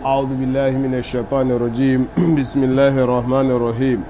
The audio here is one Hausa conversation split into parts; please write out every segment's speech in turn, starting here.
أعوذ بالله من الشيطان الرجيم بسم الله الرحمن الرحيم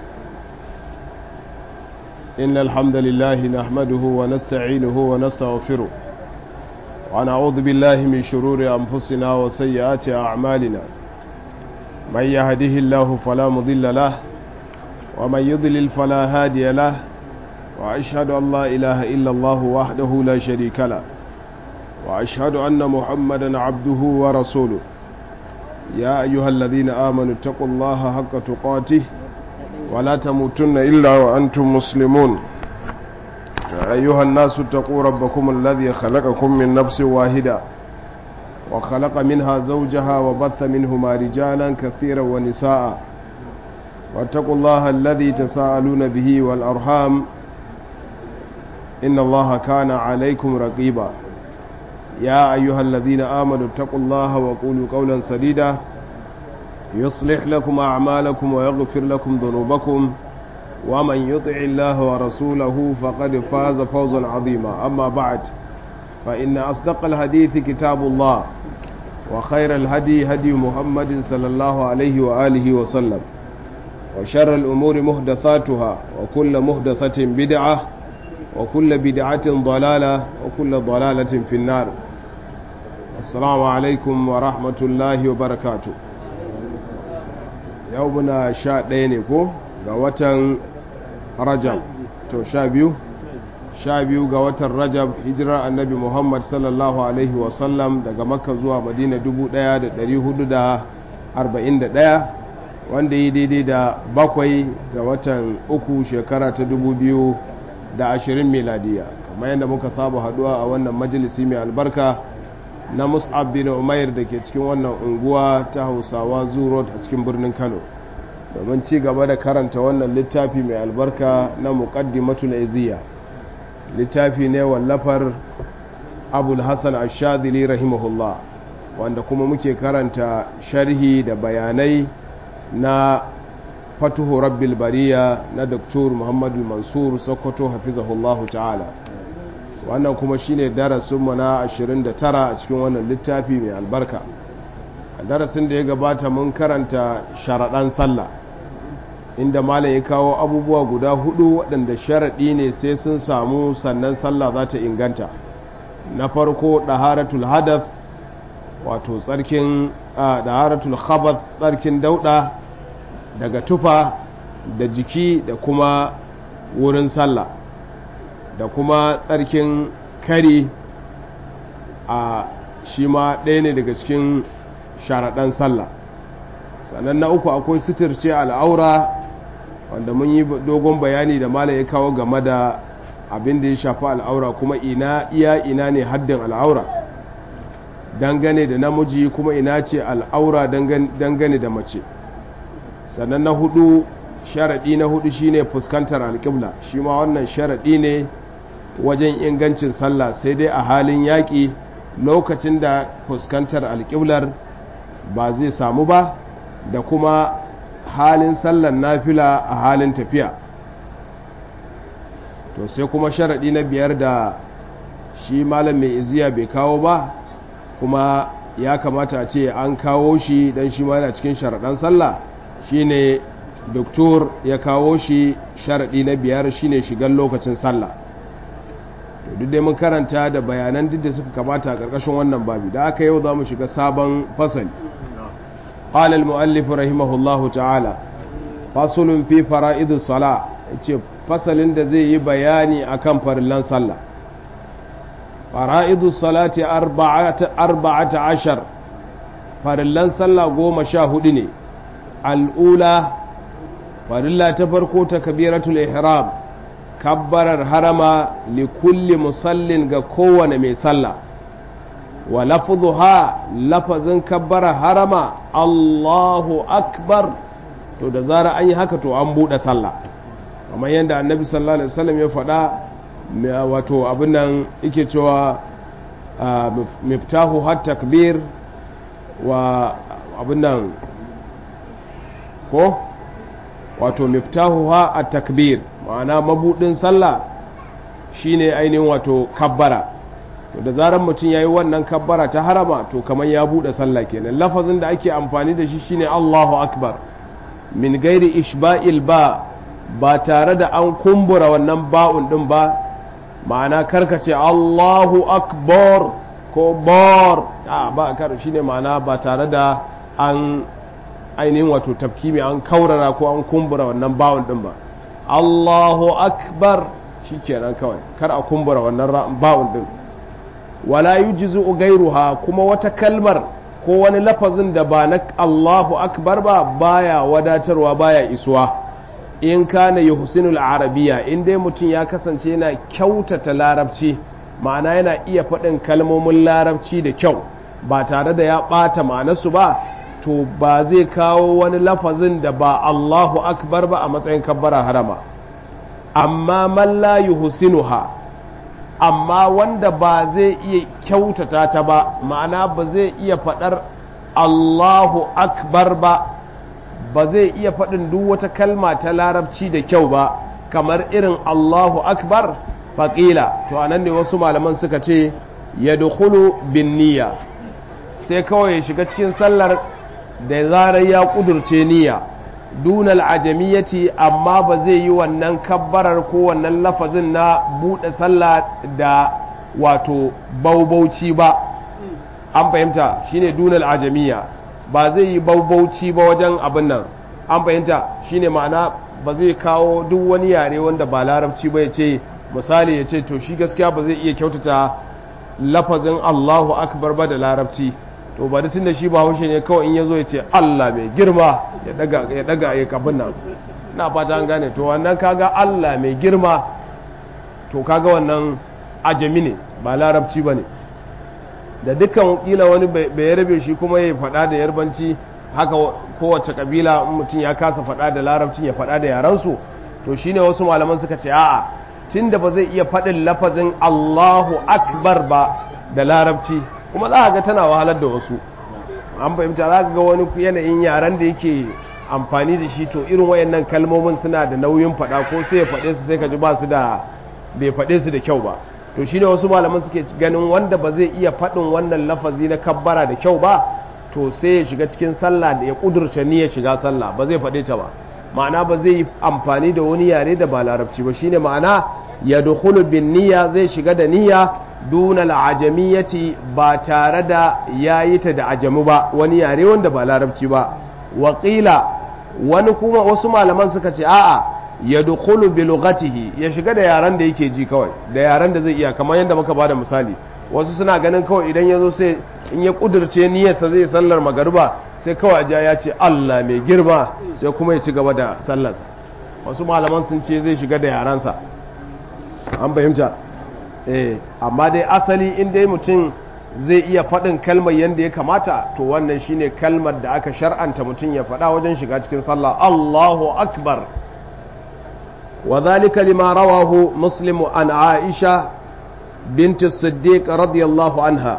إن الحمد لله نحمده ونستعينه ونستغفره ونعوذ بالله من شرور أنفسنا وسيئات أعمالنا من يهده الله فلا مضل له ومن يضلل فلا هادي له وأشهد أن لا إله إلا الله وحده لا شريك له وأشهد أن محمدا عبده ورسوله يا أيها الذين آمنوا اتقوا الله حق تقاته ولا تموتن إلا وأنتم مسلمون يا أيها الناس اتقوا ربكم الذي خلقكم من نفس واحدة وخلق منها زوجها وبث منهما رجالا كثيرا ونساء واتقوا الله الذي تساءلون به والأرحام إن الله كان عليكم رقيبا يا أيها الذين آمنوا اتقوا الله وقولوا قولا سديدا يصلح لكم أعمالكم ويغفر لكم ذنوبكم ومن يطع الله ورسوله فقد فاز فوزا عظيما أما بعد فإن أصدق الحديث كتاب الله وخير الهدي هدي محمد صلى الله عليه وآله وسلم وشر الأمور محدثاتها وكل محدثة بدعة وكل بدعة ضلالة وكل ضلالة في النار السلام عليكم ورحمة الله وبركاته يومنا شاء دينكو قوة رجب تو شاء بيو sha biyu ga watan rajab hijirar annabi muhammad sallallahu alaihi wasallam daga makka zuwa madina 1441 wanda yi daidai da bakwai ga watan uku shekara ta 2020 miladiya kamar yadda muka saba haduwa a wannan majalisi mai albarka na mus'ab bin umair da ke cikin wannan unguwa ta hausawa zurot a cikin birnin kano domin ci gaba da karanta wannan littafi mai albarka na muqaddimatul iziya littafi ne wallafar abul hassan ashadili rahimahullah wanda kuma muke karanta sharhi da bayanai na fatuhu rabbil bariya na doktor muhammadu mansur sokoto hafizahullahu ta'ala wannan kuma shine darasinmu na 29 a cikin wannan littafi mai albarka a darasin da ya gabata mun karanta sharaɗan sallah inda malam ya kawo abubuwa guda hudu waɗanda sharaɗi ne sai sun samu sannan sallah za ta inganta na farko ɗaharatul hadath wato tsarkin ɗaharatul khabath tsarkin dauɗa daga tufa da jiki da kuma wurin sallah da kuma tsarkin kari a shi ma ɗaya ne daga cikin sharaɗan sallah sannan na uku akwai suturce al'aura wanda mun yi dogon bayani da malam ya kawo game da abin da ya shafi al'aura kuma ina iya ina ne haddin al'aura dangane da namiji kuma ina ce al'aura dangane da mace sannan na hudu sharaɗi na hudu shine fuskantar alƙibla shi ma wannan sharaɗi ne wajen ingancin sallah sai dai a halin yaƙi lokacin da fuskantar alƙiblar ba zai samu ba da kuma halin sallar nafila a halin tafiya to sai kuma sharaɗi na biyar da shi malam mai iziya bai kawo ba kuma ya kamata a ce an kawo shi don shi ma yana cikin sharaɗan sallah shine doktor ya kawo shi sharaɗi na biyar shine shigan lokacin sallah to duk dai mun karanta da bayanan duk da suka kamata a ƙarƙashin wannan babi da aka yau za mu shiga sabon fasali قال المؤلف رحمه الله تعالى فصل في فرائض الصلاة yace fasalin da zai yi bayani akan farillan sallah fara'idu salati arba'ata ashar farillan sallah goma sha hudu ne al'ula farilla ta farko ta kabiratul ihram kabbarar harama li kulli musallin ga kowane mai sallah wa lafzuha lafazin kabbara harama Allahu akbar to da zara an yi haka to an buɗe sallah kamar yadda annabi sallallahu alaihi wasallam ya faɗa wato abin nan yake cewa miftahu hat takbir wa abin nan ko wato miftahu ha at takbir ma'ana mabudin sallah shine ainihin wato kabbara to da zarar mutum ya yi wannan kabbara ta harama to kamar ya buɗe sallah kenan lafazin da ake amfani da shi shine Allahu akbar min gairi ishba'il ba ba tare da an kumbura wannan ba'un din ba ma'ana karkace Allahu akbar ko bar a ba kar shine ma'ana ba tare da an ainihin wato tafkimi an kaurara ko an kumbura wannan ba'un din ba Allahu akbar shikenan kawai kar a kumbura wannan ba'un din wala yujzu gairuha kuma wata kalmar ko wani lafazin da ba na Allahu akbar ba baya wadatarwa baya isuwa in kana yuhsinul arabiya in dai mutum ya kasance yana kyautata larabci ma'ana yana iya faɗin kalmomin larabci da kyau ba tare da ya ɓata ma'anarsu ba to ba zai kawo wani lafazin da ba Allahu akbar ba a matsayin kabbara harama amma man la yuhsinuha amma wanda ba zai iya kyautata ta ba ma'ana ba zai iya faɗar Allahu akbar ba ba zai iya faɗin duk wata kalma ta larabci da kyau ba kamar irin Allahu akbar faƙila to anan ne wasu malaman suka ce ya dukulu bin niyya sai kawai ya shiga cikin sallar da zarar ya ƙudurce niyya dunal ajamiyyaci amma ba zai yi wannan kabbarar ko wannan lafazin na buɗe sallah da wato baubauci ba an fahimta shine dunal ajamiyya ba zai yi baubauci ba wajen abin nan an fahimta shine ma'ana ba zai kawo duk wani yare wanda ba larabci ba ya ce misali ya ce to shi gaskiya ba zai iya kyautata lafazin allahu akbar ba da larabci to ba tun da shi ba haushe ne kawai in ya zo ya ce allah mai girma ya daga ya kabin nan na fata an gane to wannan kaga allah mai girma to kaga wannan ajami ne ba larabci ba ne da dukkan kila wani bai rabe shi kuma ya faɗa da yarbanci haka kowace kabila mutum ya kasa faɗa da larabcin ya faɗa da yaransu to shine wasu malaman suka ce a'a tunda ba zai iya faɗin lafazin Allahu akbar ba da larabci kuma za ga tana wahalar da wasu an fahimta za ga wani yanayin yaren da yake amfani da shi to irin wayannan kalmomin suna da nauyin faɗa ko sai ya faɗe su sai ka ji ba su da bai faɗe su da kyau ba to shine wasu malaman suke ganin wanda ba zai iya faɗin wannan lafazi na kabbara da kyau ba to sai ya shiga cikin sallah da ya kudurce niyyar shiga sallah ba zai faɗe ta ba ma'ana ba zai yi amfani da wani yare da ba larabci ba shine ma'ana ya dukhulu bin niyya zai shiga da niyya duna al'ajamiyyati ba tare da yayi ta da ajamu ba wani yare wanda ba larabci ba waƙila wani kuma wasu malaman suka ce a'a ya dukhulu bi lughatihi ya shiga da yaran da yake ji kawai da yaran da zai iya kamar yadda muka bada misali wasu suna ganin kawai idan ya zo sai in ya kudurce niyyarsa zai sallar magariba sai kawai ajiya ya ce Allah mai girma sai kuma ya ci gaba da sallarsa wasu malaman sun ce zai shiga da yaransa an fahimta eh amma dai asali in dai mutum zai iya faɗin kalmar yadda ya kamata to wannan shine kalmar da aka shar'anta mutum ya faɗa wajen shiga cikin sallah Allahu akbar وذلك لما رواه مسلم عن عائشة بنت الصديق رضي الله عنها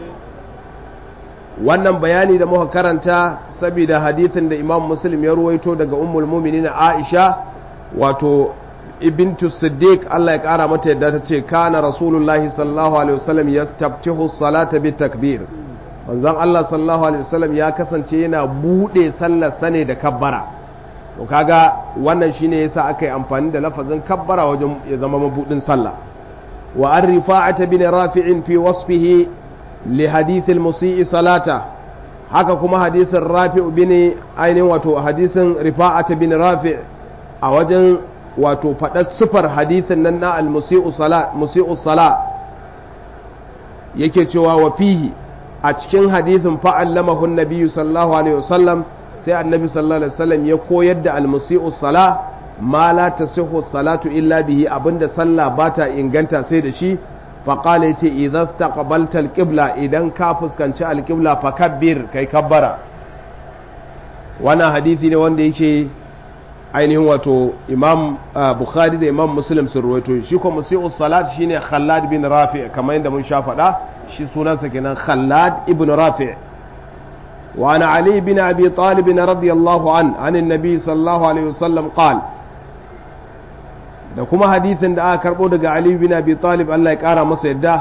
wannan bayani da muka karanta saboda hadithin da imam muslim ya ruwaito daga ummul muminin aisha wato ibintu siddiq Allah ya kara mata yadda ta ce kana rasulullahi sallallahu alaihi wasallam yastaftihu salata bi takbir manzon Allah sallallahu alaihi wasallam ya kasance yana bude sallar sane da kabbara to kaga wannan shine yasa aka yi amfani da lafazin kabbara wajen ya zama mabudin sallah wa an rifa'ata bin rafi'in fi wasfihi li hadith al-musii salata haka kuma hadisin rafi'u bin ainihin wato hadisin rifa'ata bin rafi' a wajen wato faɗar sufar hadithin nan na al-musi'u sala musi'u sala yake cewa wa fihi a cikin hadithin fa'allamahu an-nabiyyu sallallahu alaihi wasallam sai annabi sallallahu alaihi wasallam ya koyar da almusi'u sala ma la tasihhu salatu illa bihi abinda sallah bata inganta sai da shi fa qala yace idza istaqbalta alqibla idan ka fuskanci alqibla fa kabbir kai kabbara wannan hadisi ne wanda yake ainihin wato imam bukhari da imam muslim sun ruwaito shi ko musi'u salat shine khallad bin rafi kamar yadda mun sha faɗa shi sunansa kenan khallad ibn rafi' وعن علي بن أبي طالب رضي الله عنه عن النبي صلى الله عليه وسلم قال da kuma hadithin da aka karbo daga Ali bin Abi Talib Allah ya kara masa yadda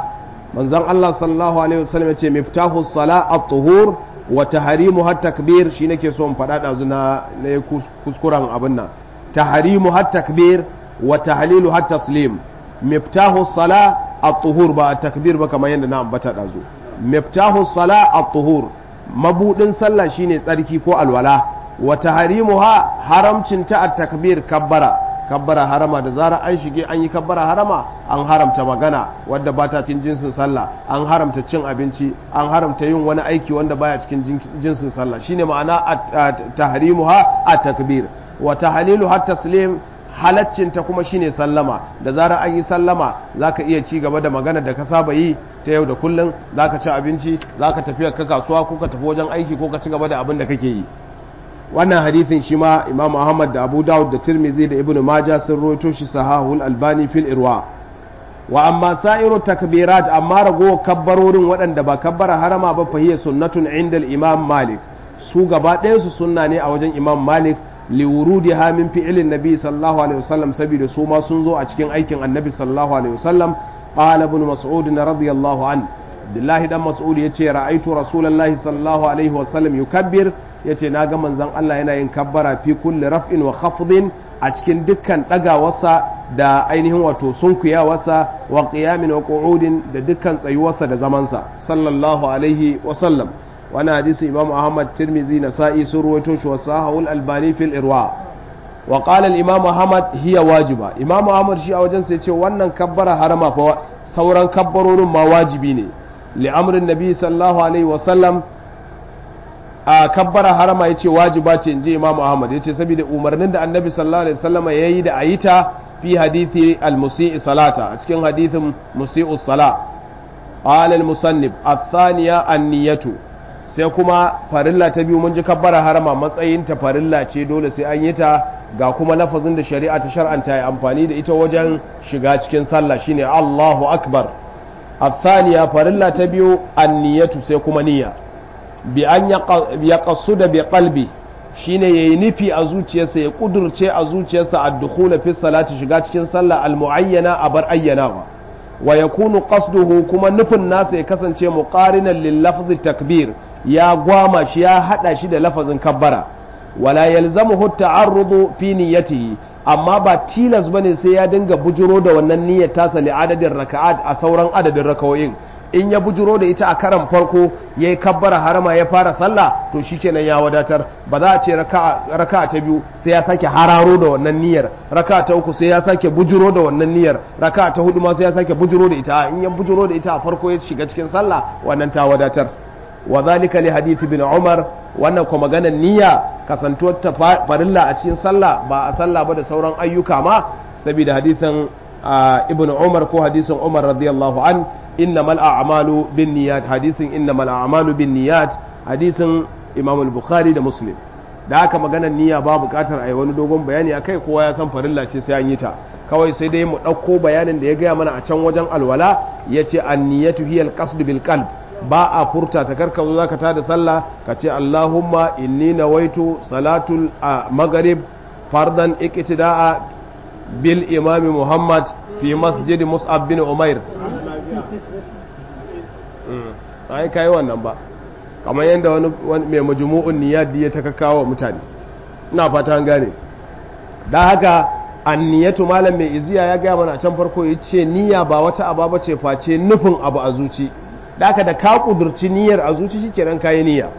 manzon Allah sallallahu alaihi wasallam yace miftahu sala at-tuhur wa tahrimu hat takbir shi nake so in faɗa ɗazu na na kuskuren abin nan tahrimu hat takbir wa tahlilu hat taslim miftahu sala at-tuhur ba at-takbir ba kamar yadda na ambata ɗazu miftahu sala at-tuhur mabudin sallah shine tsarki ko alwala wa tahrimuha haramcin ta at-takbir kabbara kabbara harama da zara an shige an yi kabbara harama an haramta magana wadda ba ta cikin jinsin sallah an haramta cin abinci an haramta yin wani aiki wanda baya cikin jinsin sallah shine ma'ana tahrimuha at-takbir wa tahlilu hat taslim halaccin ta kuma shine sallama da zara an yi sallama zaka iya ci gaba da magana da ka saba yi ta yau da kullum zaka ci abinci zaka tafi ka kasuwa ko ka tafi wajen aiki ko ka ci gaba da abin da kake yi wannan hadithin shi ma imam ahmad da abu dawud da tirmidhi da ibnu maja sun roto shi sahahul albani fil irwa wa amma sa'iru takbirat amma rago kabbarorin waɗanda ba kabbara harama ba fahiya sunnatun inda imam malik su gaba ɗayan su sunna ne a wajen imam malik liwurudi ha min fi'ilin nabi sallallahu alaihi wasallam saboda su ma sun zo a cikin aikin annabi sallallahu alaihi wasallam qala ibn mas'ud radiyallahu an Abdullahi dan Mas'ud yace ra'aitu Rasulullahi sallallahu alaihi wasallam yukabbir yace na ga manzon Allah yana yin kabbara fi kulli raf'in wa khafdin a cikin dukkan dagawarsa da ainihin wato sunkuyawarsa wa qiyamin wa qu'udin da dukkan tsayuwarsa da zamansa sallallahu alaihi wasallam wani hadisi Imam Ahmad Tirmizi Nasa'i sun ruwaito shi wa sahahul Albani fil Irwa wa qala al-Imam Ahmad hiya wajiba Imam Ahmad shi a wajen sai ce wannan kabbara harama fa sauran kabbarorin ma wajibi ne li'amrin nabi sallallahu alaihi wasallam a kabbara harama ya ce wajiba ce in ji imamu ahmad ya ce saboda umarnin da annabi sallallahu alaihi wasallama ya yi da a yi ta fi hadithi al-musi'i salata a cikin hadithin musi'u sala qala al-musannif athaniya an-niyatu sai kuma farilla ta biyu mun ji kabbara harama matsayin ta farilla ce dole sai an yi ta ga kuma lafazin da shari'a ta shar'anta ya amfani da ita wajen shiga cikin sallah shine Allahu akbar الثانية فرلا تبيو النية سيكون نية بأن يقصد بقلبي shine yayi nufi a zuciyarsa ya kudurce a zuciyarsa ad-dukhul fi salati shiga cikin sallah al-muayyana a bar ayyanawa wa yakunu qasduhu kuma nufin nasa ya kasance muqarinan lil lafzi takbir ya gwama shi ya hada shi da lafazin kabbara wala yalzamuhu at-ta'arrudu fi niyyatihi amma ba tilas bane sai ya dinga bujiro da wannan niyyar tasa li adadin raka'at a sauran adadin rakawoyin in ya bujiro da ita a karan farko yayi kabbara harama ya fara sallah to shikenan ya wadatar ba za a ce raka'a ta biyu sai ya sake hararo da wannan niyyar raka'a ta uku sai ya sake bujiro da wannan niyyar raka'a ta hudu ma sai ya sake bujiro da ita in ya bujiro da ita a farko ya shiga cikin sallah wannan ta wadatar wa zalika li hadith ibn umar wannan kuma maganar niyya kasantuwar ta farilla a cikin sallah ba a sallah ba da sauran ayyuka ma saboda hadithin ibn umar ko hadisin umar radiyallahu an innamal a'malu bin niyyat hadisin innamal a'malu bin niyyat hadisin imam al-bukhari da muslim da haka maganar niyya ba bukatar a yi wani dogon bayani a kai kowa ya san farilla ce sai an yi ta kawai sai dai mu ɗauko bayanin da ya gaya mana a can wajen alwala ya ce an niyyatu hiyal qasdu bil qalb ba a furta ta karka zo zaka tada sallah ka ce Allahumma inni nawaitu salatul maghrib fardan iqtida'a bil imam Muhammad fi masjid Mus'ab bin Umair ai kai wannan ba kamar yadda wani mai majmu'un niyyat ya ta kakawa mutane ina fata an gane dan haka anniyatu malam mai iziya ya gaya mana a can farko yace niyya ba wata aba ce face nufin abu a zuci da da ka kudurci niyyar a zuci shikenan kayi niyya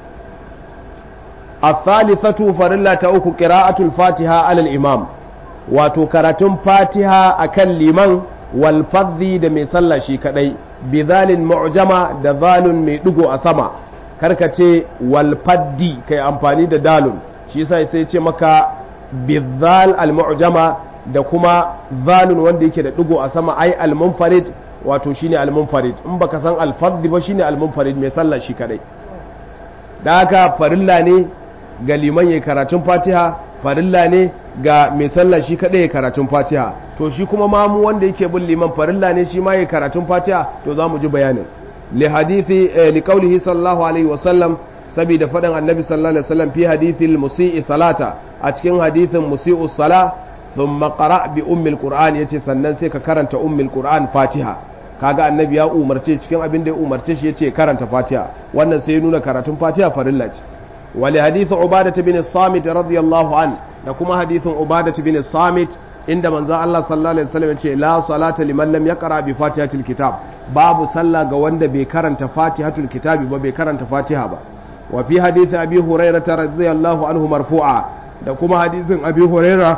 الثالثة فرلا تأوك قراءة الفاتحة على الإمام wato karatun fatiha a kan liman walfadhi da mai sallah shi kadai bizalin mu'jama da zalun mai digo a sama karkace walfaddi kai amfani da dalun shi sai sai ce maka bizal al-mu'jama da kuma zalun wanda yake da digo a sama ai al-munfarid wato shine al-munfarid in baka san al-fadhi ba shine al-munfarid mai sallah shi kadai da haka farilla ne ga liman yayin karatun fatiha farilla ne ga mai sallah shi kadai karatun fatiha to shi kuma mamu wanda yake bin liman farilla ne shi ma yayin karatun fatiha to za mu ji bayanin li hadithi li qawlihi sallallahu alaihi wasallam saboda faɗin annabi sallallahu alaihi wasallam fi hadithil musii salata a cikin hadithin musii'u sala thumma qara bi ummil qur'an yace sannan sai ka karanta ummil qur'an fatiha kaga annabi ya umarce cikin abin da ya umarce shi yace karanta fatiha wannan sai ya nuna karatun fatiha farilla ce wali hadithu ubadah bin samit radiyallahu an da kuma hadithun ubadah bin samit inda manzo Allah sallallahu alaihi wasallam yace la salata liman lam yaqra bi fatihatil kitab babu sallah ga wanda bai karanta fatihatul kitabi ba bai karanta fatiha ba wa fi hadith abi hurairah radiyallahu anhu marfu'a da kuma hadisin abi hurairah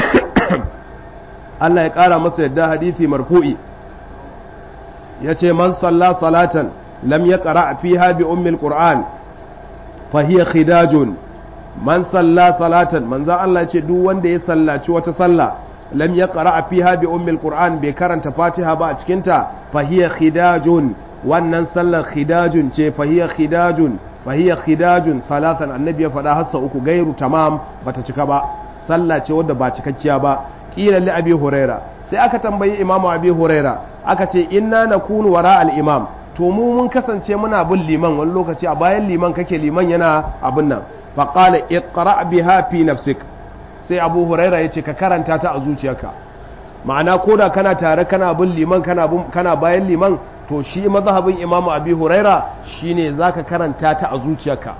Allah ya kara masa yadda hadisi marfu'i yace man salla salatan lam yaqra fiha bi ummil qur'an fa hiya khidajun man salla salatan manzo Allah yace duk wanda ya sallaci wata sallah lam yaqra fiha bi ummil qur'an bai karanta fatiha ba a cikin ta fa hiya khidajun wannan sallar khidajun ce fa hiya khidajun fa hiya khidajun salatan annabi ya faɗa hassa uku gairu tamam bata cika ba sallah ce wadda ba cikakkiya ba kila li abi huraira sai aka tambayi imamu abi huraira aka ce inna nakunu wara al imam to mu mun kasance muna bin liman wani lokaci a bayan liman kake liman yana abin nan fa qala iqra biha fi nafsik sai abu huraira yace ka karanta ta a zuciyarka ma'ana koda kana tare kana bin liman kana kana bayan liman to shi mazhabin imamu abi huraira shine zaka karanta ta a zuciyarka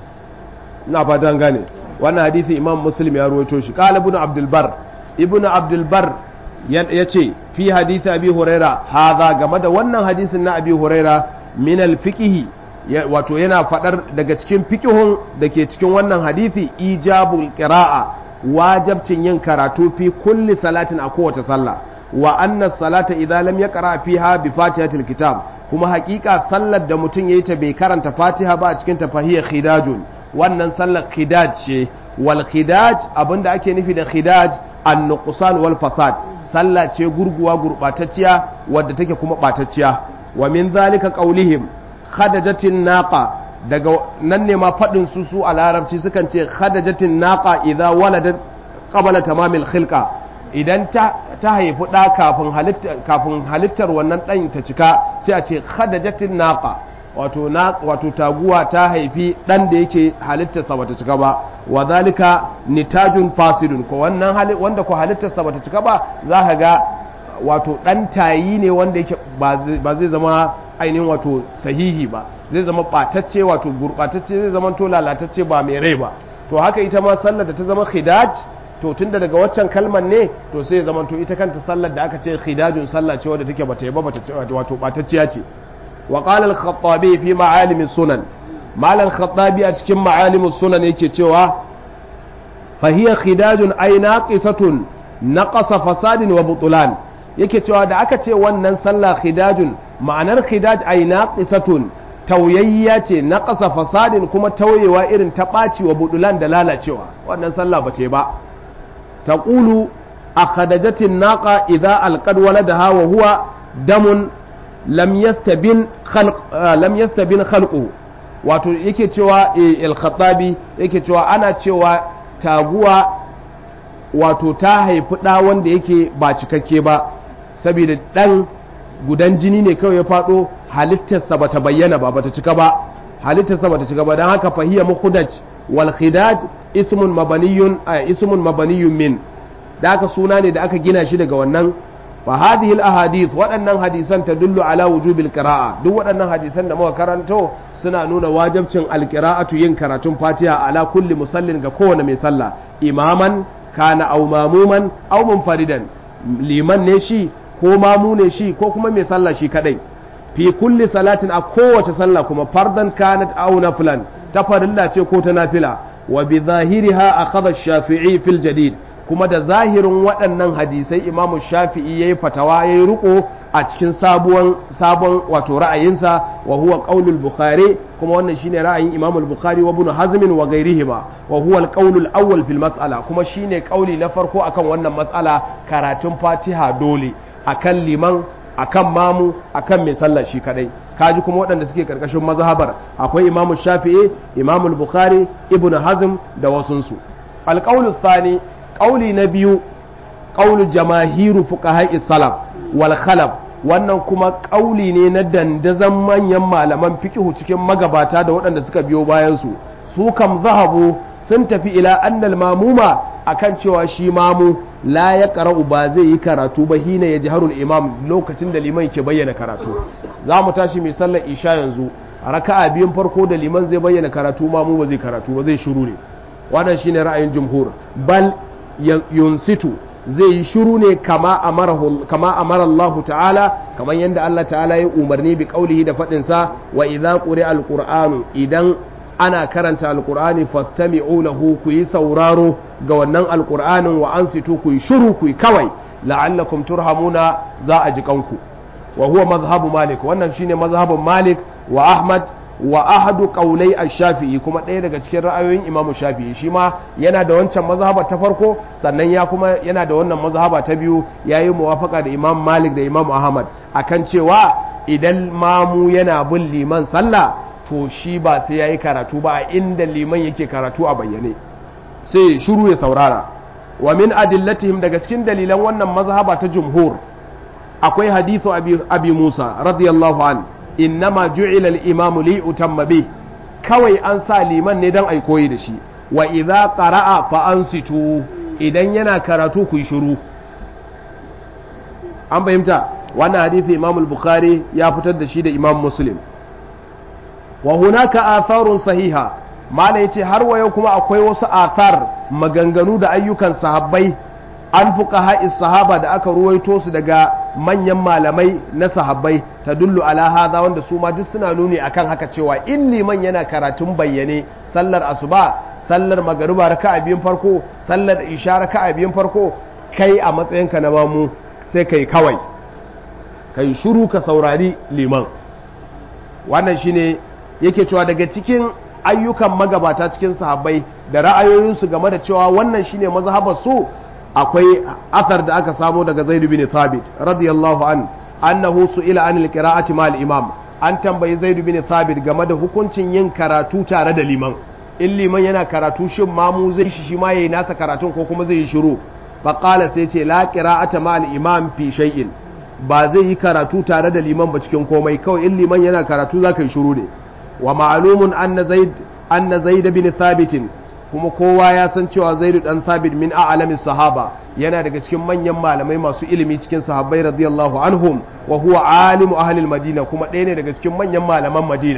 ina fatan gane wannan hadisi imam muslim ya ruwaito shi qala ibn abdul bar ibn abdul bar yace fi hadisi abi huraira hadha game da wannan hadisin na abi huraira min al wato yana fadar daga cikin fiqhun da ke cikin wannan hadisi ijabul qira'a wajabcin yin karatu fi kulli salatin a kowace sallah wa anna salata idza lam yaqra fiha bi fatihatil kitab kuma hakika sallar da mutum yayi ta bai karanta fatiha ba a cikin ta fahiya khidajun wannan sallar khidaj ce wal khidaj abinda ake nufi da khidaj an nuqsan wal fasad sallah ce gurguwa gurbatacciya wadda take kuma batacciya wa min zalika qaulihim khadajatin naqa daga nan ne ma fadin su su a larabci sukan ce khadajatin naqa idza waladat qabla tamamil khilqa idan ta haifi ɗa kafin halittar wannan ɗan ta cika sai a ce khadajatin naqa wato wato taguwa ta haifi ɗan da yake halittarsa bata cika ba wa zalika nitajun fasidun ko wannan wanda ko halittarsa bata cika ba za ka ga wato ɗan tayi ne wanda yake ba zai zama ainihin wato sahihi ba zai zama ɓatacce wato gurɓatacce zai zama to lalatacce ba mai rai ba to haka ita ma sallar da ta zama khidaj to tunda daga waccan kalmar ne to sai zama to ita kanta sallar da aka ce khidajun sallah ce wadda take bata yi ba bata wato batacciya ce wa qala al-khattabi fi ma'alim sunan malam khattabi a cikin ma'alim sunan yake cewa fa hiya khidajun ay naqisatun naqasa fasadin wa butlan yake cewa da aka ce wannan sallah khidajun ma'anar khidaj ay naqisatun tauyayya ce naqasa fasadin kuma tauyewa irin ta ɓaci wa budulan da lalacewa wannan sallah ba ce ba تقول أخدجت الناقة إذا ألقد ولدها وهو دم لم يستبن خلق آه لم يستبن خلقه wato yake cewa al-khattabi yake cewa ana cewa taguwa wato ta haifi ɗa wanda yake ba cikakke ba saboda ɗan gudan jini ne kawai ya faɗo halittarsa bata bayyana ba bata cika ba halittarsa bata cika ba don haka fahiya mukhudaj wal khidaj ismun mabaniyun ismun mabaniyun min da aka suna ne da aka gina shi daga wannan fa hadhihi al ahadith waɗannan hadisan tadullu ala wujubil qira'a duk waɗannan hadisan da muka karanto suna nuna wajibcin al qira'atu yin karatun fatiha ala kulli musallin ga kowane mai sallah imaman kana aw mamuman aw munfaridan liman ne shi ko mamu ne shi ko kuma mai sallah shi kadai fi kulli salatin a kowace sallah kuma fardan kanat aw naflan ta farilla ce ko ta nafila wa bi zahiriha akhadha ash-shafi'i fil jadid kuma da zahirin waɗannan hadisai imamu shafi'i yayi fatawa yayi riko a cikin sabuwan sabon wato ra'ayinsa wa huwa qaulul bukhari kuma wannan shine ra'ayin imamu al-bukhari wa ibn hazm wa ghayrihima wa huwa al-qaulul awwal fil mas'ala kuma shine qauli na farko akan wannan mas'ala karatun fatiha dole akan liman akan mamu akan mai sallah shi kadai kaji kuma waɗanda suke karkashin mazhabar akwai imamu shafi'i imamu bukhari ibn hazm da wasunsu alƙaulu thani ƙauli na biyu ƙaulu jamahiru fuqaha'i salaf wal khalaf wannan kuma ƙauli ne na dandazan manyan malaman fiqhu cikin magabata da waɗanda suka biyo bayan su su kam zahabu sun tafi ila annal mamuma akan cewa shi mamu la ya qara'u ba zai yi karatu ba hina ya jiharul imam lokacin da liman ke bayyana karatu za mu tashi mai sallar isha yanzu a raka'a biyun farko da liman zai bayyana karatu ma mu ba zai karatu ba zai shiru ne wannan shine ra'ayin jumhur bal yunsitu zai yi shiru ne kama amara Allah ta'ala kamar yadda Allah ta'ala ya umarni bi kaulihi da faɗinsa wa idza quri'a alqur'anu idan ana karanta alqur'ani fastami'u lahu ku yi sauraro ga wannan alqur'anin wa ansitu ku yi shiru ku yi kawai la'allakum turhamuna za a ji kanku wa huwa mazhabu malik wannan shine mazhabun malik wa ahmad wa ahadu qaulai ash-shafi'i kuma ɗaya daga cikin ra'ayoyin imamu shafi'i shi ma yana da wancan mazhaba ta farko sannan ya kuma yana da wannan mazhaba ta biyu yayi muwafaka da imam malik da imam ahmad akan cewa idan mamu yana bin liman sallah to shi ba sai yayi karatu ba a inda liman yake karatu a bayyane sai shiru ya saurara wa min adillatihim daga cikin dalilan wannan mazhaba ta jumhur akwai hadithu abi, abi musa radiyallahu an innama ju'ila al-imamu li utamma bi kawai an sa liman ne dan ai koyi da shi wa idza qara'a fa ansitu idan yana karatu ku yi shiru an fahimta wannan hadisi imam al-bukhari ya fitar da shi da imam muslim wa hunaka atharun sahiha mala yace har wa yau kuma akwai wasu athar maganganu da ayyukan sahabbai an fuka sahaba da aka ruwaito su daga manyan malamai na sahabbai ta dullu ala hadha wanda su ma duk suna nuni akan haka cewa in liman yana karatun bayyane sallar asuba sallar magariba raka'a biyun farko sallar isha raka'a biyun farko kai a matsayinka na mamu sai kai kawai kai shiru ka saurari liman wannan shine yake cewa daga cikin ayyukan magabata cikin sahabbai da ra'ayoyinsu game da cewa wannan shine mazhabar su akwai athar da aka samo daga Zaid bin Thabit radiyallahu an annahu su'ila an al-qira'ati ma al-imam an tambayi Zaid bin Thabit game da hukuncin yin karatu tare da liman in liman yana karatu shin mamu zai shi shi ma yayi nasa karatun ko kuma zai yi shiru fa qala sai ce la qira'ata ma al-imam fi shay'in ba zai yi karatu tare da liman ba cikin komai kawai in liman yana karatu zaka yi shiru ne wa ma'lumun anna zaid anna zaid bin thabit kuma kowa ya san cewa zaidu dan thabit min a'lamis sahaba yana daga cikin manyan malamai masu ilimi cikin sahabbai radiyallahu anhum wa huwa alimu ahli madina kuma ɗaya ne daga cikin manyan malaman madina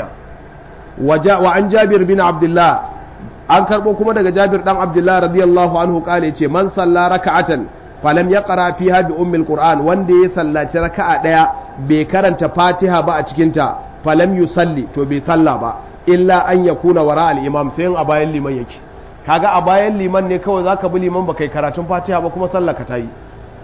wa an jabir bin abdullah an karbo kuma daga jabir dan abdullah radiyallahu anhu kale ce man salla raka'atan falam yaqra fiha bi ummil qur'an wanda ya sallaci raka'a daya bai karanta fatiha ba a cikin ta falam yusalli to bai salla ba illa an yakuna wara al imam sai a bayan liman yake kaga a bayan liman ne kawai zaka bi liman baka yi karatun fatiha ba kuma sallar ka ta yi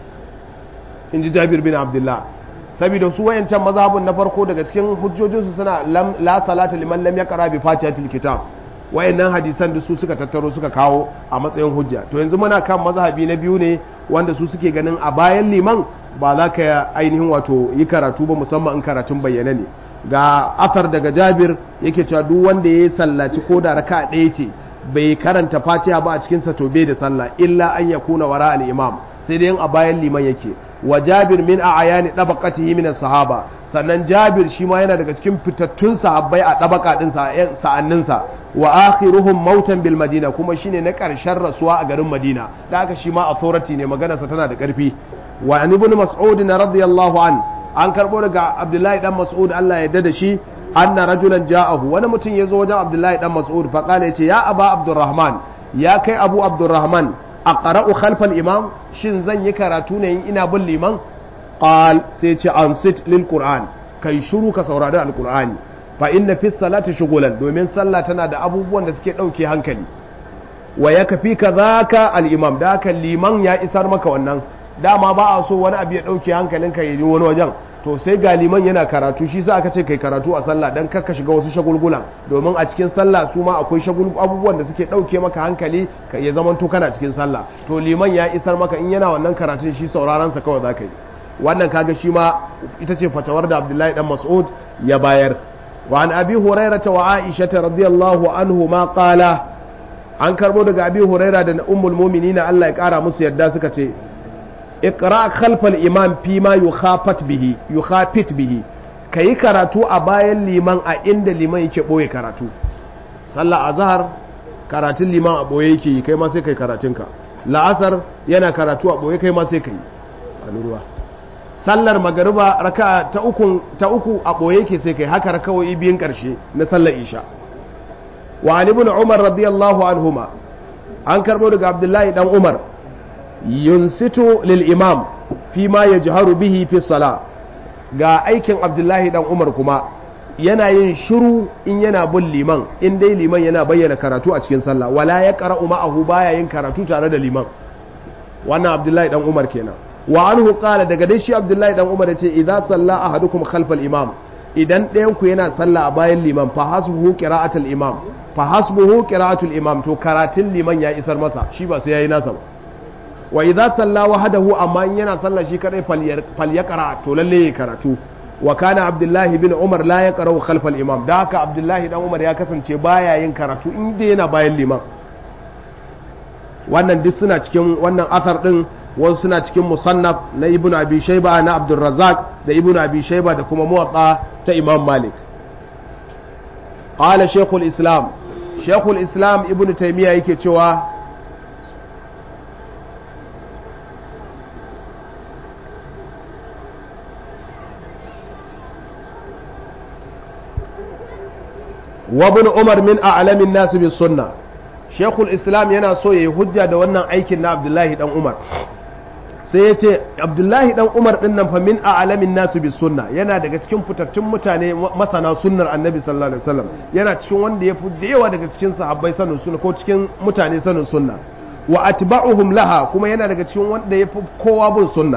in ji jabir bin abdullah saboda su wayancan mazhabun na farko daga cikin hujjojinsu suna la salata liman lam yaqra bi fatihatil kitab wayannan hadisan da su suka tattaro suka kawo a matsayin hujja to yanzu muna kan mazhabi na biyu ne wanda su suke ganin a bayan liman ba za ka ainihin wato yi karatu ba musamman in karatun bayyana ne ga afar daga jabir yake cewa duk wanda ya sallaci ko da raka ɗaya ce bai karanta fatiha ba a cikinsa to bai da sallah illa an ya kuna wara al-imam sai dai a bayan liman yake wa jabir min a ayani dabaqatihi min sahaba sannan jabir shi ma yana daga cikin fitattun sahabbai a dabaka din sa'anninsa wa akhiruhum mautan bil madina kuma shine na karshen rasuwa a garin madina da haka shi ma authority ne maganarsa tana da karfi wa an ibn mas'ud radiyallahu an an karbo daga abdullahi dan mas'ud Allah ya da shi anna rajulan ja'ahu wani mutum ya zo wajen abdullahi dan mas'ud fa kala yace ya aba abdurrahman ya kai abu abdurrahman aqra'u khalfal imam shin zan yi karatu ne ina bin liman qal sai ce ansit lil qur'an kai shiru ka saurari alqur'ani fa inna fi salati shugulan domin sallah tana da abubuwan da suke dauke hankali wa yakfi kadhaka al imam da haka liman ya isar maka wannan dama ba a so wani abu ya dauke hankalinka ya yi wani wajen to sai ga liman yana karatu shi sa aka ce kai karatu a sallah dan kakka shiga wasu shagulgulan domin a cikin sallah su ma akwai shagul abubuwan da suke dauke maka hankali ka ya zaman to kana cikin sallah to liman ya isar maka in yana wannan karatun shi sauraron sa kawai zaka yi wannan kaga shi ma ita ce fatawar da Abdullahi dan Mas'ud ya bayar wa an abi hurairah wa aisha radiyallahu anhu ma qala an karbo daga abi huraira da ummul mu'minin Allah ya kara musu yadda suka ce iqra khalfal imam fi ma yukhafat bihi yukhafit bihi kayi karatu a bayan liman a inda liman yake boye karatu sallah azhar karatun liman a boye yake kai ma sai kai karatunka la'asar yana karatu a ɓoye kai ma sai ka yi ruwa sallar magariba raka ta uku ta uku a ɓoye ke sai kai haka rakawoyi biyun ƙarshe na sallar isha wa an ibn umar radiyallahu anhuma an karɓo daga abdullahi dan umar yunsitu lil imam fi ma yajharu bihi fi sala ga aikin abdullahi dan umar kuma yana yin shiru in yana bin liman in dai liman yana bayyana karatu a cikin sallah wala ya qara'u ma'ahu baya yin karatu tare da liman wannan abdullahi dan umar kenan wa anhu qala daga dai shi abdullahi dan umar yace idza salla ahadukum khalfal imam idan ɗayan ku yana sallah a bayan liman fa hasbuhu qira'atul imam fa hasbuhu qira'atul imam to karatun liman ya isar masa shi ba sai yayi nasa ba wa idza salla wahdahu amma in yana sallah shi kadai falyaqra to lalle ya karatu wa kana abdullahi bin umar la yaqra'u khalfal imam da haka abdullahi dan umar ya kasance baya yin karatu inda yana bayan liman wannan duk suna cikin wannan athar din wasu suna cikin musannaf na ibnu abi shayba na abdurrazzaq da ibnu abi shayba da kuma muwatta ta imam malik qala shaykhul islam shaykhul islam ibnu taymiya yake cewa وابن عمر من أعلم الناس بالسنة شيخ الإسلام yana so yayi hujja da wannan aikin na Abdullahi dan Umar sai yace Abdullahi dan Umar din nan fa min a'lamin nasu bis sunna yana daga cikin fitattun mutane masana sunnar Annabi sallallahu alaihi wasallam yana cikin wanda ya fi da yawa daga cikin sahabbai sanin sunna ko cikin mutane sanin sunna wa atba'uhum laha kuma yana daga cikin wanda ya fi kowa bin sunna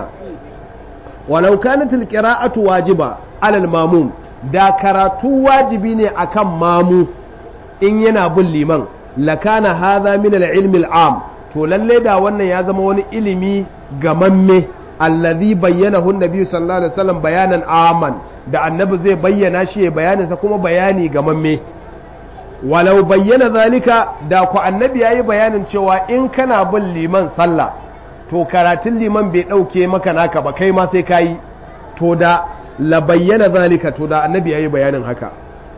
walau kanat al-qira'atu wajiba 'ala al-mamum da karatu wajibi ne akan mamu in yana bin liman lakana hadha min al-ilmi al-am to lalle da wannan ya zama wani ilimi gamamme allazi bayyanahu an-nabi sallallahu alaihi wasallam bayanan aman da annabi zai bayyana shi ya bayanin sa kuma bayani gamamme walau bayyana zalika da ku annabi yayi bayanin cewa in kana bin liman sallah to karatun liman bai dauke maka naka ba kai ma sai kayi to da la bayyana zalika to da annabi yayi bayanin haka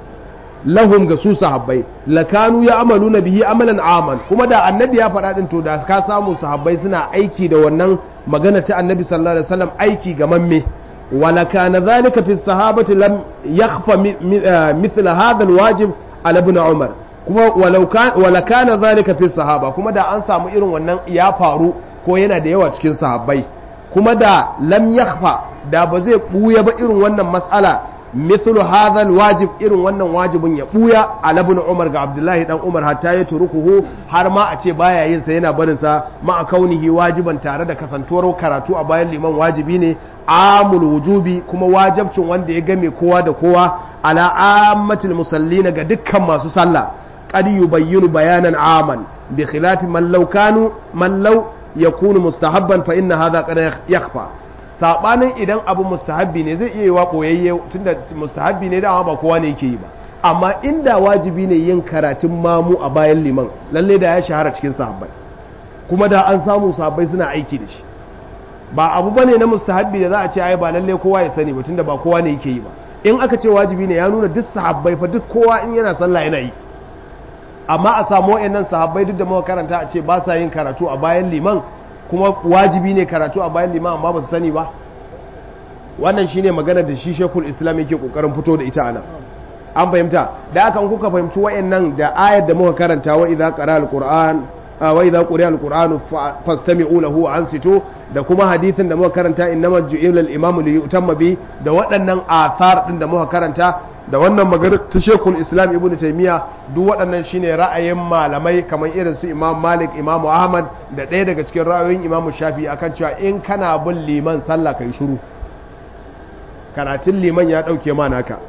lahum ga su sahabbai lakanu ya amalu na bihi amalan aman kuma da annabi ya faɗa din to da ka samu sahabbai suna aiki da wannan magana ta annabi sallallahu alaihi wasallam aiki ga mamme wala kana zalika fi sahabati lam yakhfa mithla hadha alwajib ala ibn umar kuma walau kan wala kana zalika fi sahaba kuma da an samu irin wannan ya faru ko yana da yawa cikin sahabbai kuma da lam yakhfa da ba zai buya ba irin wannan mas'ala mithlu hadha alwajib irin wannan wajibin ya buya ala ibn umar ga abdullahi dan umar hatta ya turukuhu har ma a ce baya yin sa yana barin sa ma kaunihi wajiban tare da kasantuwar karatu a bayan liman wajibi ne amul wujubi kuma wajibcin wanda ya game kowa da kowa ala ammatil musallina ga dukkan masu sallah qad yubayyinu bayanan aman bi khilafi man law kanu man law yakunu mustahabban fa inna hadha qad yakhfa sabanin idan abu mustahabbi ne zai iya yi wa koyayye tunda mustahabbi ne dama ba kowa ne yake yi ba amma inda wajibi ne yin karatun mamu a bayan liman lalle da ya shahara cikin sahabbai kuma da an samu sahabbai suna aiki da shi ba abu bane na mustahabbi da za a ce ai ba lalle kowa ya sani ba tunda ba kowa ne yake yi ba in aka ce wajibi ne ya nuna duk sahabbai fa duk kowa in yana sallah yana yi amma a samu wayannan sahabbai duk da muka karanta a ce ba sa yin karatu a bayan liman kuma wajibi ne karatu a bayan liman amma ba su sani ba wannan shine magana da shi shekul islam yake kokarin fito da ita anan an fahimta da aka kuka fahimci wayannan da ayar da muka karanta wa idza qara alquran wa idza quriya alquran fastami'u lahu wa ansitu da kuma hadisin da muka karanta innamal ju'ila al-imam li yutamma bi da waɗannan athar din da muka karanta da wannan magana ta shekul islam ibn taimiyya duk waɗannan shine ra'ayin malamai kamar irin su imam malik imam ahmad da ɗaya daga cikin ra'ayoyin imam shafi akan cewa in kana bin liman sallah kai shiru karatun liman ya ɗauke ma naka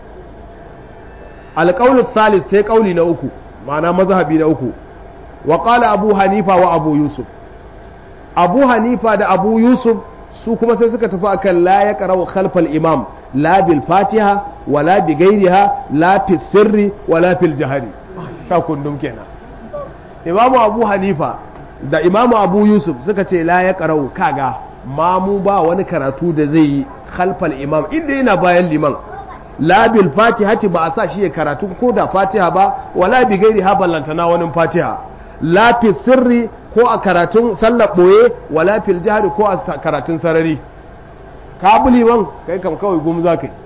alƙaunin salis sai ƙauli na uku ma'ana mazhabi na uku wa qala abu hanifa wa abu yusuf abu hanifa da abu yusuf su kuma sai suka tafi akan la ya qara'u khalfal imam la bil fatiha wala bi ghairiha la fi sirri wala fil jahri ka kundum kenan imamu abu hanifa da imamu abu yusuf suka ce la ya qara'u kaga mamu ba wani karatu da zai yi khalfal imam inda yana bayan liman la bil fatiha ba a sa shi ya karatu ko da fatiha ba wala bi ghairiha ballantana wani fatiha la fi sirri ko a karatun sallar boye wala fil jahri ko a karatun sarari ka bi liman kai kam kawai gum za kai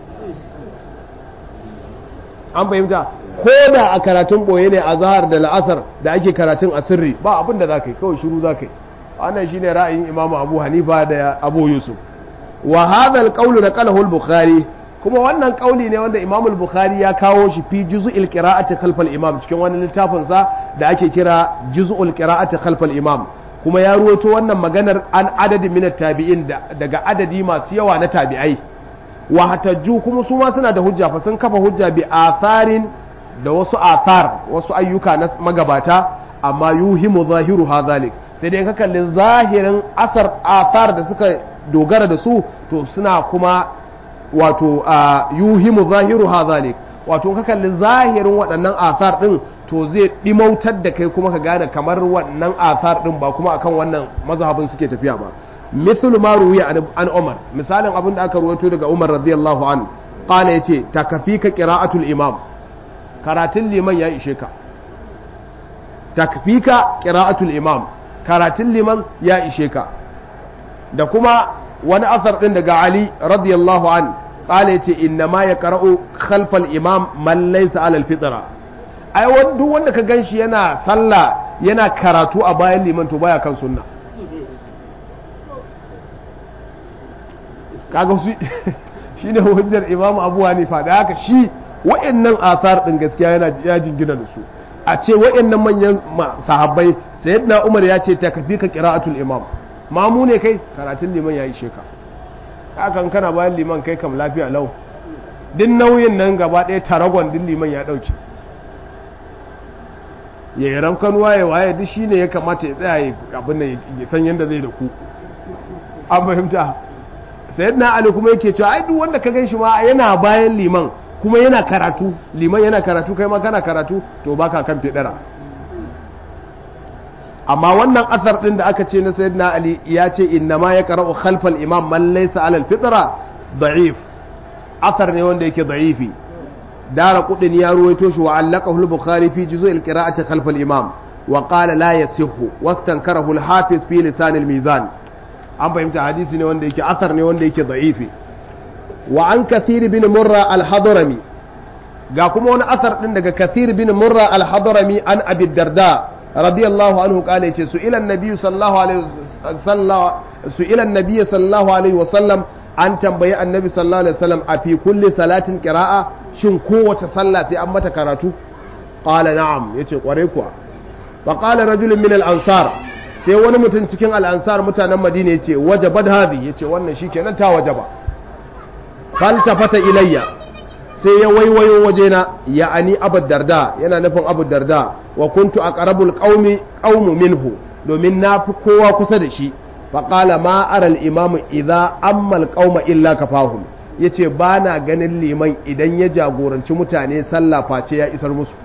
an fahimta ko da a karatun boye ne a zahar da la'asar da ake karatun a sirri ba abin da za ka yi kawai shiru za ka yi wannan shine ra'ayin imamu abu hanifa da abu yusuf wa hadha alqawlu naqalahu al-bukhari kuma wannan kauli ne wanda imamu al-bukhari ya kawo shi fi juz'il qira'ati khalf al-imam cikin wani littafin sa da ake kira juz'ul qira'ati khalf al-imam kuma ya ruwato wannan maganar an adadi min tabi'in daga adadi masu yawa na tabi'ai wa hatajju kuma su ma suna da hujja fa sun kafa hujja bi atharin da wasu athar wasu ayyuka na magabata amma yuhimu zahiru hadhalik sai dai ka kalli zahirin asar athar da suka dogara da su to suna kuma wato yuhimu zahiru hadhalik wato ka kalli zahirin waɗannan athar din to zai dimautar da kai kuma ka gane kamar wannan athar din ba kuma akan wannan mazhabin suke tafiya ba mithlu ma ruwiya an Umar misalin abin da aka ruwaito daga Umar radiyallahu an qala yace takfika qira'atul imam karatun liman ya ishe ka takfika qira'atul imam karatun liman ya ishe ka da kuma wani asar din daga Ali radiyallahu an qala yace inna ma yaqra'u khalfal imam man laysa 'ala al-fitra ai duk wanda ka ganshi yana sallah yana karatu a bayan liman to baya kan sunna kaga su shine hujjar imamu abu hanifa da haka shi wa'annan asar din gaskiya yana ya jingina da su a ce wa'annan manyan sahabbai sayyidina umar ya ce ta kafi ka qira'atul imam mamu ne kai karatun liman ya ishe ka hakan kana bayan liman kai kam lafiya lau din nauyin nan gaba ɗaya taragon din liman ya ɗauke ya yi ramkan waye waye duk shine ya kamata ya tsaya abin nan ya san yadda zai da ku an fahimta sayyidina ali kuma yake cewa ai duk wanda ka gan shi ma yana bayan liman kuma yana karatu liman yana karatu kai ma kana karatu to baka kan fedara amma wannan asar din da aka ce na sayyidina ali ya ce inna ma ya qara'u khalfal imam man laysa ala al-fitra da'if asar ne wanda yake da'ifi dara kudin ya ruwaito shi wa allaqahu al-bukhari fi juz'u al-qira'ati khalfal imam wa qala la yasihhu wastankarahu al-hafiz fi lisan al-mizan an fahimta hadisi ne wanda yake asar ne wanda yake da'ifi wa an kathir bin murra al-hadrami ga kuma wani asar din daga kathir bin murra al-hadrami an abi darda radiyallahu anhu kale yace su ila annabi sallallahu alaihi wasallam su ila annabi sallallahu alaihi wasallam an tambayi annabi sallallahu alaihi wasallam a fi kulli salatin qira'a shin kowace sallah sai an mata karatu qala na'am yace kware kuwa fa qala rajulun min al-ansar sai wani mutum cikin al-ansar mutanen madina yace wajabat hadhi yace wannan shikenan ta wajaba faltafata ilayya sai ya waiwayo wajena ya ani abu darda yana nufin abu darda wa kuntu a ƙarabul ƙaumu minhu domin na fi kowa kusa da shi faƙala ma aral imamu idza ammal qauma illa kafahum yace ba na ganin liman idan ya jagoranci mutane sallah face ya isar musu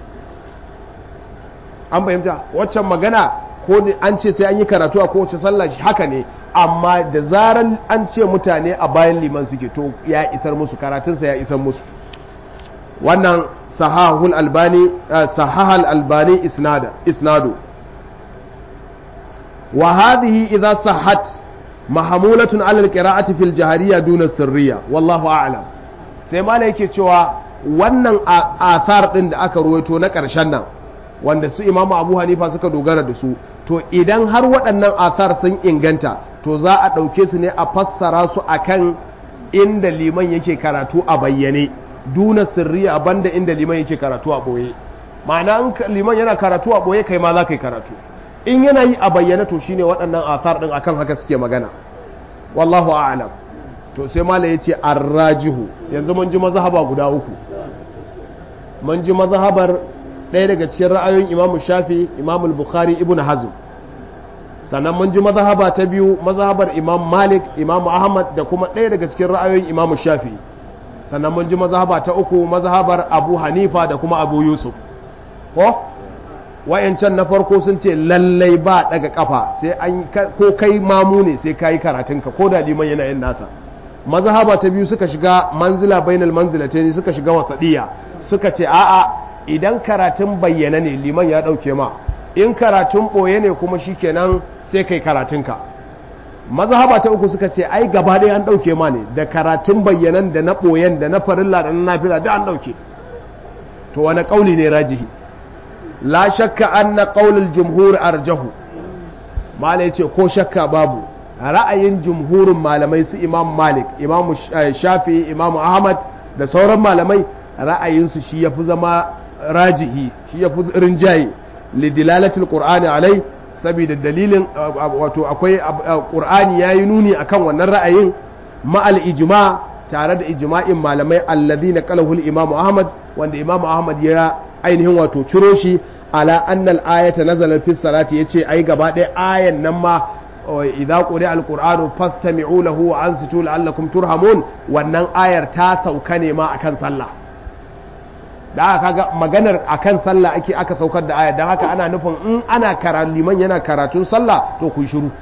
an fahimta waccan magana ko an ce sai an yi karatu a kowace sallah haka ne amma da zaran an ce mutane a bayan liman suke to ya isar musu karatunsa ya isar musu wannan sahahul albani sahahal albani isnada isnadu wa hadhihi idha sahhat mahmulatun ala alqira'ati fil jahariyya duna sirriya wallahu a'lam sai malai yake cewa wannan athar din da aka ruwaito na karshen nan wanda su imamu abu hanifa suka dogara da su to idan har waɗannan athar sun inganta to za a ɗauke su ne a fassara su akan inda liman yake karatu a bayyane duna sirri a banda inda liman yake karatu a ɓoye ma'ana in liman yana karatu a ɓoye kai ma za ka yi karatu in yana yi a bayyane to shine waɗannan athar ɗin akan haka suke magana wallahu a'lam to sai mala ya ce arrajihu yanzu mun ji mazhaba guda uku mun ji mazhabar ɗaya daga cikin ra'ayoyin imamu shafi imamu bukhari ibn hazm sannan mun ji mazhaba ta biyu mazhabar imam malik imam ahmad da kuma ɗaya daga cikin ra'ayoyin imam shafi sannan mun ji mazhaba ta uku mazhabar abu hanifa da kuma abu yusuf ko wayancan na farko sun ce lallai ba daga kafa sai an ko kai mamu ne sai kayi karatunka ko da liman yana yin nasa mazhaba ta biyu suka shiga manzila bainal manzilatayn suka shiga wasadiya suka ce a'a idan karatun bayyana ne liman ya dauke ma in karatun ɓoye ne kuma shikenan sai kai karatunka mazhaba ta uku suka ce ai gaba ɗaya an ɗauke ma ne da karatun bayyanan da na ɓoyen da na farilla da na nafila da an ɗauke to wani ƙauli ne rajihi la shakka anna qaulul jumhur arjahu malai ce ko shakka babu ra'ayin jumhurin malamai su imam malik imam shafi imam ahmad da sauran malamai ra'ayinsu shi yafi zama rajihi shi yafi rinjaye lidilalatul qur'ani alai saboda dalilin wato akwai qur'ani yayi nuni akan wannan ra'ayin ma'al ijma tare da ijma'in malamai alladhina qalahu al-imam ahmad wanda imam ahmad ya ainihin wato ciro shi ala annal ayata nazalat fi salati yace ai gaba ɗaya ayan nan ma idza quri'a alqur'anu fastami'u lahu wa ansitu la'allakum turhamun wannan ayar ta sauka ne ma akan sallah da aka kaga maganar akan sallah ake aka saukar da ayar dan haka ana nufin in ana karatu liman yana karatun sallah to ku shiru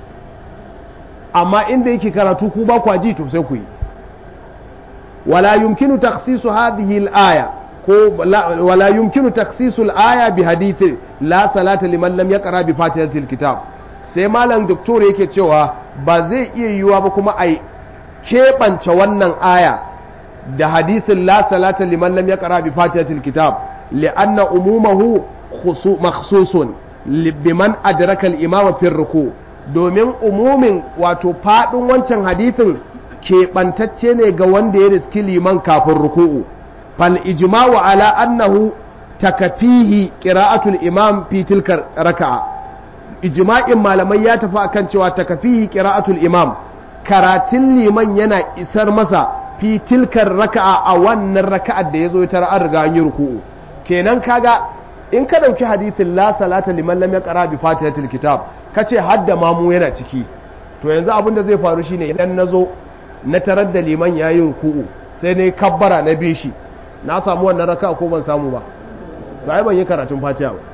amma inda yake karatu ku ba ku ji to sai ku yi wala yumkinu takhsisu hadhihi al-aya ko wala yumkinu taksisul aya bi hadithi la salata liman lam yaqra bi fatihatil kitab sai malam doktor yake cewa ba zai iya yiwuwa ba kuma ai keɓance wannan aya da hadisin la salata liman lam yaqra bi fatihatil kitab li'anna umumahu makhsusun biman adraka al-imama fi ruku domin umumin wato fadin wancan hadisin keɓantacce ne ga wanda ya riski liman kafin ruku'u فالإجماع على أنه تكفيه قراءة الإمام في تلك الركعة إجماع ما لم يتفع كان شوى تكفيه قراءة الإمام كراتل لمن ينا إسر مسا في تلك الركعة أو أن الركعة دي يزو يترى أرغى أن يركوه كينان كاغا in ka ɗauki hadithin la salata liman lam yaqra bi fatihatil kitab kace hadda mamu yana ciki to yanzu abin da zai faru shine idan nazo na tarar da liman yayi ruku'u sai ne kabbara na bin shi na samu wannan raka ko ban samu ba ba ban yi karatun fatiha ba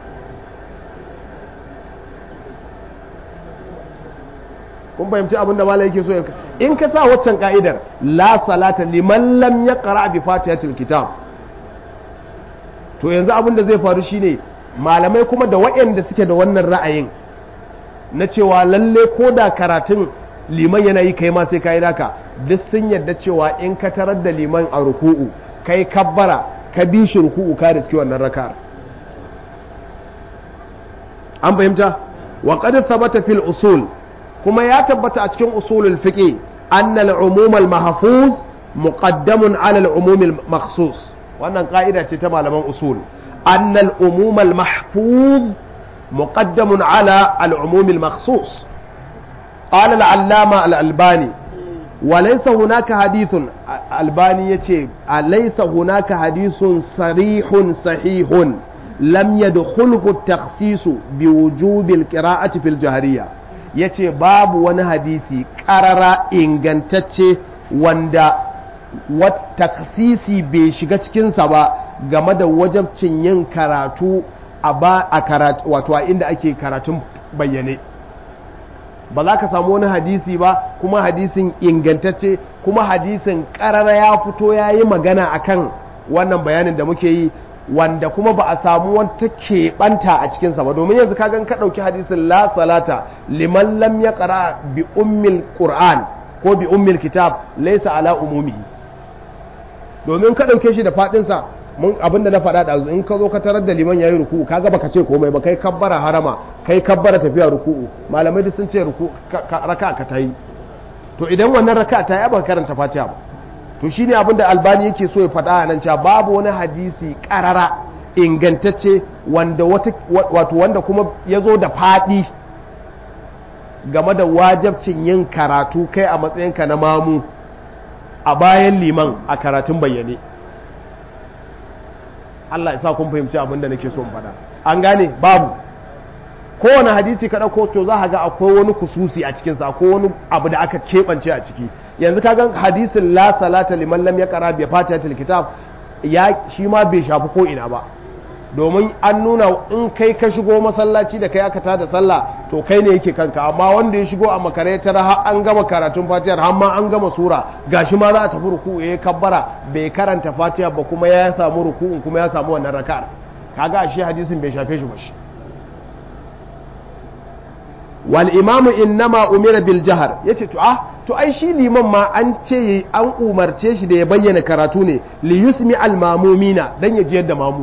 kun fahimci abin da malai yake so ya in ka sa waccan ka'idar la salata liman lam yaqra bi fatihatil kitab to yanzu abin da zai faru shine malamai kuma da waɗanda suke da wannan ra'ayin na cewa lalle ko da karatun liman yana yi kai ma sai ka yi naka duk sun yadda cewa in ka tarar da liman a ruku'u kai kabbara ka bi shi ruku'u ka riski wannan raka'ar an fahimta wa qad thabata fil usul kuma ya tabbata a cikin usulul fiqh anna al-umum al-mahfuz muqaddamun ala al-umum al-makhsus wannan ka'ida ce ta malaman usul anna al-umum al-mahfuz muqaddamun ala al-umum al-makhsus qala al-allama al-albani وليس هناك حديث الباني يتي أليس هناك حديث صريح صحيح لم يدخله التخصيص بوجوب القراءة في الجهرية yace babu wani hadisi ƙarara ingantacce wanda taksisi bai shiga cikinsa ba game da wajabcin yin karatu a ba a karatu wato a inda ake karatun bayyane ba za ka samu wani hadisi ba kuma hadisin ingantacce kuma hadisin karara ya fito ya yi magana akan wannan bayanin da muke yi wanda kuma ba a samu wata keɓanta a cikinsa ba domin yanzu kagan ka ɗauki hadisin la salata liman lam ya ƙara bi ummil qur'an ko bi ummil kitab laisa ala umumihi domin ka ɗauke shi da faɗinsa mun abin da na faɗa da in ka zo ka tarar da liman yayi ruku'u kaga baka ce komai ba kai kabbara harama kai kabbara tafiya ruku'u malamai duk sun ce ruku raka ka tayi to idan wannan raka ta yi baka karanta fatiha ba to shine abin da albani yake so ya faɗa a nan cewa babu wani hadisi ƙarara ingantacce wanda wato wanda kuma ya zo da faɗi game da wajabcin yin karatu kai a matsayinka na mamu a bayan liman a karatun bayyane Allah ya sa kun fahimci abin da nake so in faɗa an gane babu kowane hadisi ka ɗauko to za ka ga akwai wani kususi a cikinsa akwai wani abu da aka keɓance a ciki yanzu ka ga hadisin la salata liman lam yaqra bi fatihatil kitab ya shi ma bai shafi ko ina ba domin an nuna in kai ka shigo masallaci da kai aka tada sallah to kai ne yake kanka amma wanda ya shigo a makare ta har an gama karatun fatihar har ma an gama sura gashi ma za a tafi ruku ya kabbara bai karanta fatiha ba kuma ya samu ruku'un kuma ya samu wannan raka'ar kaga shi hadisin bai shafe shi ba shi wal imamu innama umira bil jahar yace to ah to ai shi liman ma an ce an umarce shi da ya bayyana karatu ne li yusmi al mamumina dan ya jiyar da mamu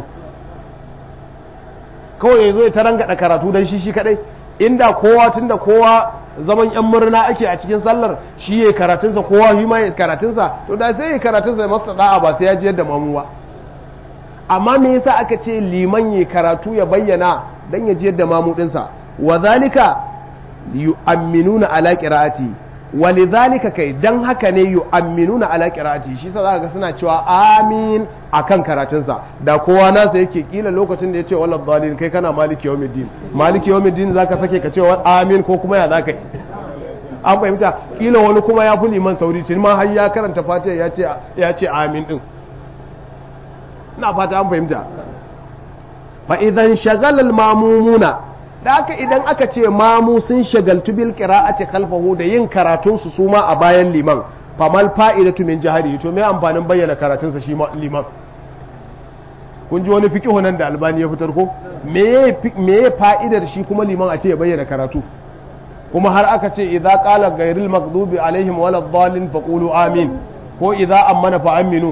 kawai yazo ya tarangada karatu dan shi shi kadai inda kowa tunda kowa zaman yan murna ake a cikin sallar shi ya karatunsa kowa shi ma ya karatunsa to da sai ya karatunsa ya masa da'a ba sai ya jiyar da mamu ba amma me yasa aka ce liman ya karatu ya bayyana dan ya jiyar da mamu dinsa wa zalika yu'amminuna ala qira'ati walidhalika kai dan haka ne yu'amminuna ala qira'ati shi sa zaka ga suna cewa amin akan karatunsa da kowa nasa yake kila lokacin da yace walad dhalin kai kana maliki yawmiddin maliki yawmiddin zaka sake ka ce amin ko kuma ya zaka yi an fahimta kila wani kuma ya fi liman sauri cin ma har ya karanta fatiha ya ce ya ce amin din ina fata an fahimta fa idan shagala al-mamumuna da aka idan aka ce mamu sun shagaltu bil qira'ati khalfahu da yin karatun su suma a bayan liman famal fa'idatu min jahari to me amfanin bayyana karatun sa shi liman kun ji wani fiqhu nan da albani ya fitar ko me me fa'idar shi kuma liman a ce ya bayyana karatu kuma har aka ce idza qala ghayril maghdubi alaihim walad dallin faqulu amin ko idza amana fa aminu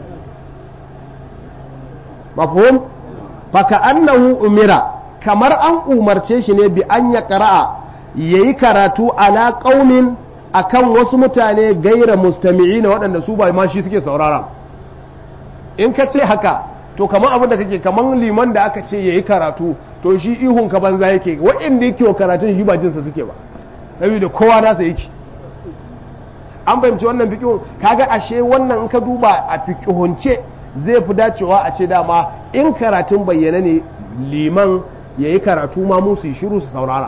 mafhum fa ka'annahu umira kamar an umarce shi ne bi an ya ƙara'a ya yi karatu ala ƙaunin a kan wasu mutane gaira mustami'i na waɗanda su ba ma shi suke saurara in ka ce haka to kamar abin da kake kamar liman da aka ce ya yi karatu to shi ihun ka banza yake waɗanda yake wa karatun shi ba jinsa suke ba saboda kowa nasa yake an fahimci wannan fikihun kaga ashe wannan in ka duba a fikihunce zai fi dacewa a ce dama in karatun bayyana ne liman ya yi karatu ma musu yi shiru su saurara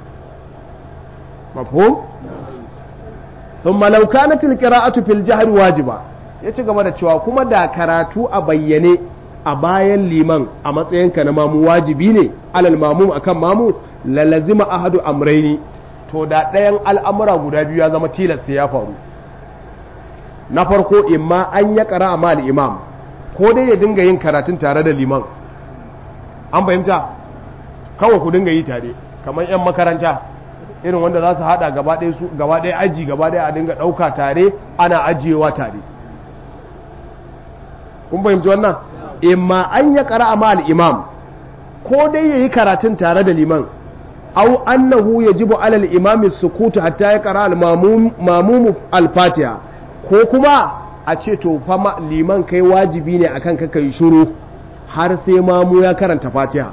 mafhum sun malauka na tilkira'atu fil jihar wajiba ya ci gaba da cewa kuma da karatu a bayyane a bayan liman a matsayinka na mamu wajibi ne alal mamu akan mamu lalazima ahadu amraini to da ɗayan al'amura guda biyu ya zama tilas ya faru na farko imma an ya ƙara a mal imam ko dai ya dinga yin karatun tare da liman an fahimta kawai ku dinga yi tare kamar 'yan makaranta irin wanda za su hada gaba ɗaya aji gaba ɗaya a dinga ɗauka tare ana ajiyewa tare kun fahimci wannan imma an ya ƙara a mal imam ko dai ya yi karatun tare da liman au annahu ya jibu alal imami sukutu hatta ya ƙara al-mamumu al-fatiha ko kuma a ce to fama liman kai wajibi ne akan ka kai shuru har sai mamu ya karanta fatiha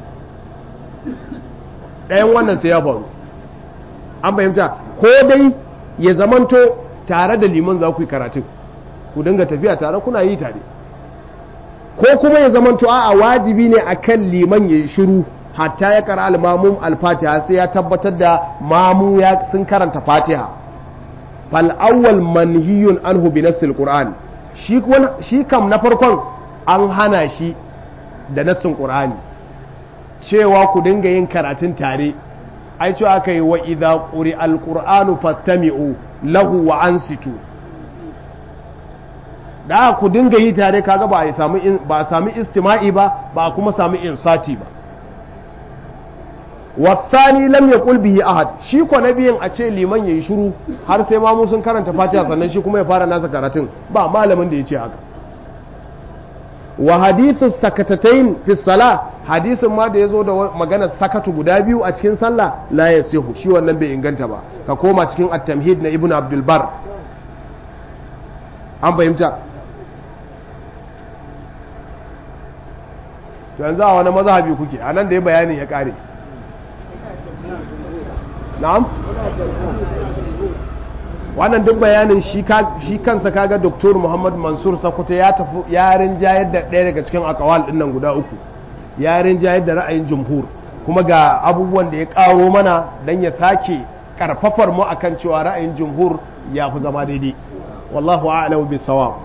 ɗayan wannan sai ya faru an fahimta ko dai ya zamanto tare da liman za ku yi karatun ku dinga tafiya tare kuna yi tare ko kuma ya zamanto a wajibi ne akan liman ya yi shiru hatta ya kara almamun alfatiha sai ya tabbatar da mamu ya sun karanta fatiha fal awwal manhiyun anhu bi nassil qur'an shi kam na farkon an hana shi da nassin qur'ani cewa ku dinga yin karatun tare ai cewa aka yi wa idza quri alqur'anu fastami'u lahu wa ansitu da ku dinga yi tare kaga ba a samu ba a sami istima'i ba ba kuma sami insati ba wasani lam yaqul bihi ahad shi ko nabiyin a ce liman yayi shiru har sai ma mu sun karanta fatiha sannan shi kuma ya fara nasa karatun ba malamin da ya ce haka wa hadithu sakatatain fi sala hadisin ma da yazo da maganar sakatu guda biyu a cikin sallah la yasihu shi wannan bai inganta ba ka koma cikin at-tamhid na ibnu abdul bar an fahimta to yanzu a wani mazhabi kuke a nan da ya bayanin ya kare na'am wannan duk bayanin shi kansa kaga doktor muhammad mansur sakuta ya tafi yarin jayar da ɗaya daga cikin akawal ɗin nan guda uku yarin jayar da ra'ayin jumhur kuma ga abubuwan da ya ƙaro mana don ya sake karfafar mu akan cewa ra'ayin jumhur ya fi zama daidai wallahu a'lamu bisawab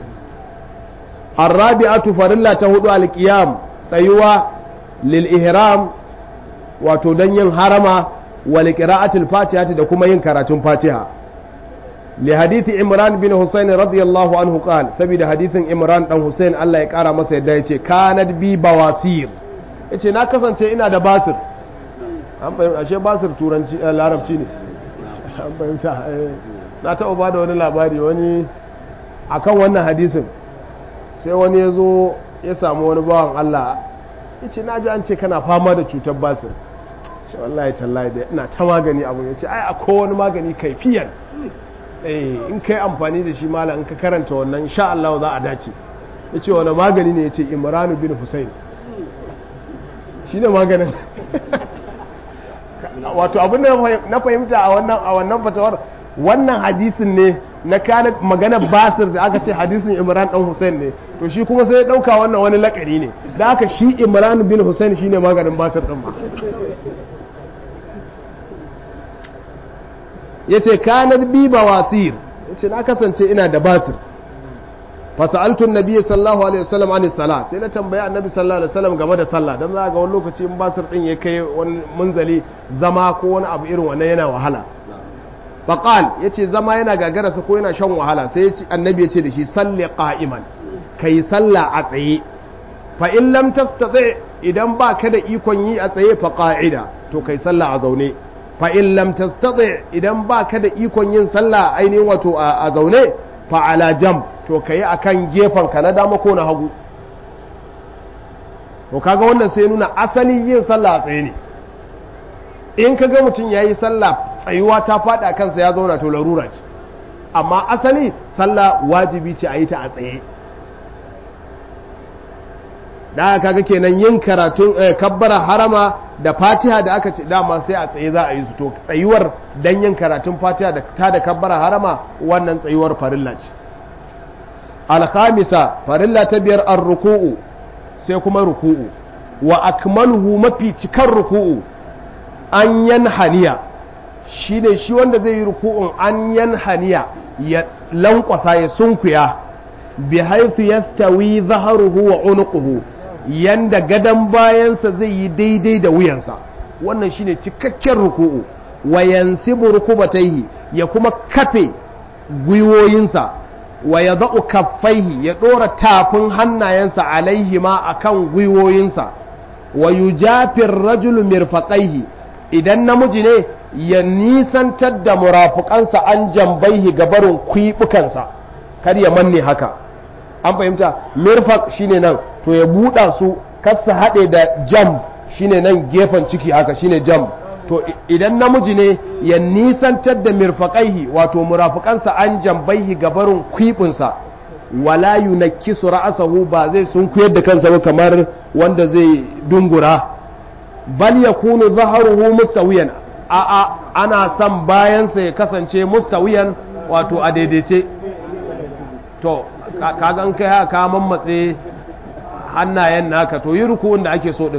الرابعة فرلا تهدو القيام tsayuwa lil ihram wato don yin harama wal qira'atil fatiha da kuma yin karatun fatiha li hadithi imran bin husayn radiyallahu anhu qala saboda hadithin imran dan husayn Allah ya kara masa yadda yace kanat bi bawasir yace na kasance ina da basir an fahimta ashe basir turanci larabci ne an fahimta na taɓa ba da wani labari wani akan wannan hadisin sai wani ya zo ya samu wani bawan Allah ya ce na ji an ce kana fama da cutar basir ce wallahi tallahi da ina ta magani abu ya ce ai akwai wani magani kaifiyan in kai amfani da shi mala in ka karanta wannan sha Allah za a dace ya ce wani magani ne ya ce imranu bin husayn shi ne maganin wato abin da na fahimta a wannan a wannan fatawar wannan hadisin ne na kana magana basir da aka ce hadisin imran dan husayn ne to shi kuma sai ya dauka wannan wani lakari ne da aka shi imran bin husayn shine maganin basir din ma yace kanar bi bawasir yace na kasance ina da basir fasa'altu annabi sallallahu alaihi wasallam an salah sai na tambaya annabi sallallahu alaihi wasallam game da sallah dan za ga wani lokaci in basir din ya kai wani munzali zama ko wani abu irin wannan yana wahala faqal yace zama yana gagararsa ko yana shan wahala sai yace annabi yace da shi salli qa'iman kai sallah a tsaye fa in lam tastati idan ba ka da ikon yi a tsaye fa qa'ida to kai sallah a zaune fa in lam tastati idan ba ka da ikon yin sallah ainihin wato a zaune fa ala jam to kai akan gefen ka na dama ko na hagu to kaga wannan sai nuna asalin yin sallah a tsaye ne in kaga mutum yayi sallah tsayuwa ta fada kansa ya zauna to larura ce amma asali sallah wajibi ce a yi ta a tsaye da kaga kenan yin karatun kabbara harama da fatiha da aka ce dama sai a tsaye za a yi su to tsayuwar dan yin karatun fatiha da ta da kabbara harama wannan tsayuwar farilla ce alkhamisa farilla ta biyar ar-ruku'u sai kuma ruku'u wa akmaluhu mafi cikar ruku'u an yanhaniya shine shi wanda zai yi ruku'un an yanhaniya ya lankwasa ya sunkuya bi haifu yastawi zaharuhu wa unuquhu yanda gadan bayansa zai yi daidai da wuyansa wannan shine cikakken ruku'u wa yansibu rukubatayhi ya kuma kafe gwiwoyinsa wa yadau kaffaihi ya dora tafin hannayensa alaihima akan gwiwoyinsa wa yujafir rajulu mirfaqaihi idan namiji ne ya nisantar da murafukansa an jambaihi gabarin kwibukansa kar ya manne haka an fahimta mirfaq shine nan to ya buɗa su kasa haɗe da jam shine nan gefen ciki haka shine jam to idan namiji ne ya nisantar da mirfaƙaihi wato murafukansa an jambaihi gabarin kwibinsa wala yunakkisu ra'asahu ba zai sunkuyar da kansa ba kamar wanda zai dungura bal yakunu zaharuhu mustawiyan a a ana son bayansa ya kasance mustawiyan wato a daidaice to kaga an kai haka mammatse hannayen naka to yi ruku'un da ake so din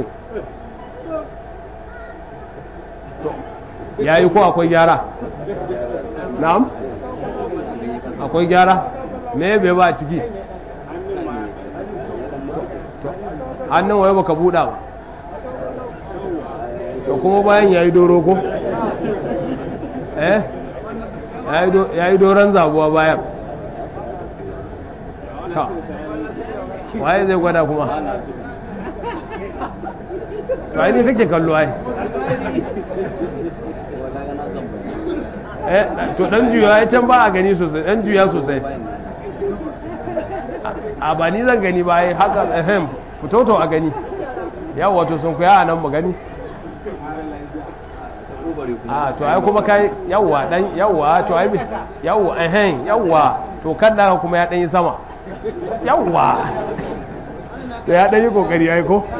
ya yi ko akwai gyara na'am akwai gyara me bai ba ciki hannun waye baka buɗa ba to kuma bayan ya yi doro ko eh ya yi doron zabuwa bayan ta waye zai gwada kuma to ai ne kake kallo ai eh to dan juya ya can ba a gani sosai dan juya sosai a ba ni zan gani ba ai haka ehem fito a gani yawa to sun kuya a nan mu gani a to ai kuma kai yawa dan yawa to ai yawa ehem yawa to kada kuma ya dan yi sama yawa to ya dan yi kokari ai ko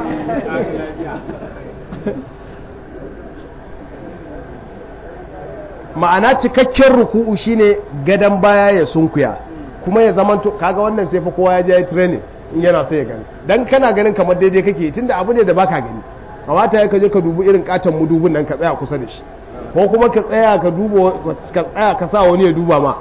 ma'ana cikakken ruku'u shine gadan baya ya sunkuya kuma ya zamanto kaga wannan sai fa kowa ya je training in yana so ya gani dan kana ganin kamar daidai kake tunda abu ne da baka gani kamata ya kaje ka dubi irin katon mudubin nan ka tsaya kusa da shi ko kuma ka tsaya ka duba ka tsaya ka sa wani ya duba ma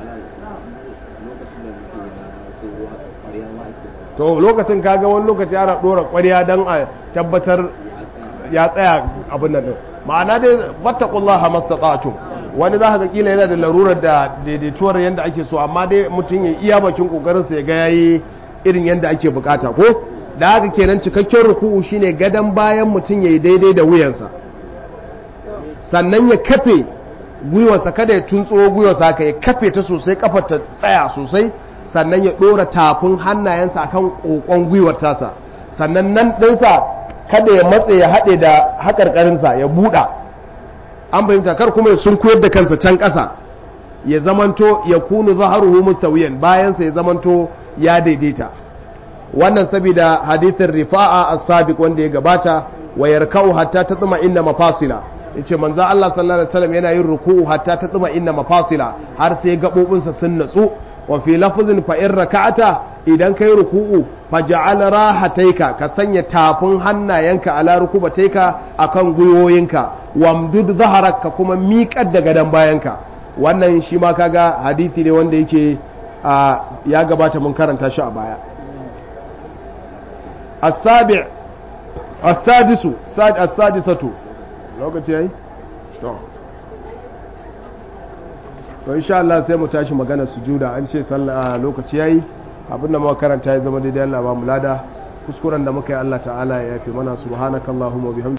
to lokacin kaga wani lokaci ana dora ƙwarya don a tabbatar ya tsaya abin nan din ma'ana dai wattaqullaha mastata'tum wani za ka kila yana da larurar da daidaituwar yadda ake so amma dai mutum ya iya bakin kokarin sa ya ga yayi irin yadda ake bukata ko da haka kenan cikakken ruku'u shine gadan bayan mutum yayi daidai da wuyansa sannan ya kafe gwiwarsa kada ya tuntsuro gwiwarsa haka ya kafe ta sosai kafar ta tsaya sosai sannan ya ɗora tafin hannayensa akan ƙoƙon gwiwar tasa sannan nan ɗinsa kada ya matse ya haɗe da haƙarƙarinsa ya buɗa an fahimta kar kuma ya sun koyar da kansa can ƙasa ya zamanto ya kunu zaharuhu musawiyan bayansa ya zamanto ya daidaita wannan saboda hadithin rifa'a as-sabiq wanda ya gabata wa yarka'u hatta tatma inna mafasila yace manzo Allah sallallahu alaihi wasallam yana yin ruku'u hatta tatma inna mafasila har sai gabobinsa sun natsu wa fi lafzin fa in raka'ata idan kai ruku'u faj'al rahataika ka sanya tafin hannayenka ala rukubataika akan gwiwoyinka wamdud zaharak ka kuma miƙar da gadan bayanka wannan shi ma kaga hadisi ne wanda yake ya gabata mun karanta shi a baya as-sabi' as-sadisu as-sadisatu lokaci yayi to to insha Allah sai mu tashi magana sujuda an ce sallah lokaci yayi abinda muka karanta ya zama daidai Allah ba mu lada kuskuren da muka yi Allah ta'ala ya yafe mana subhanakallahumma bihamdika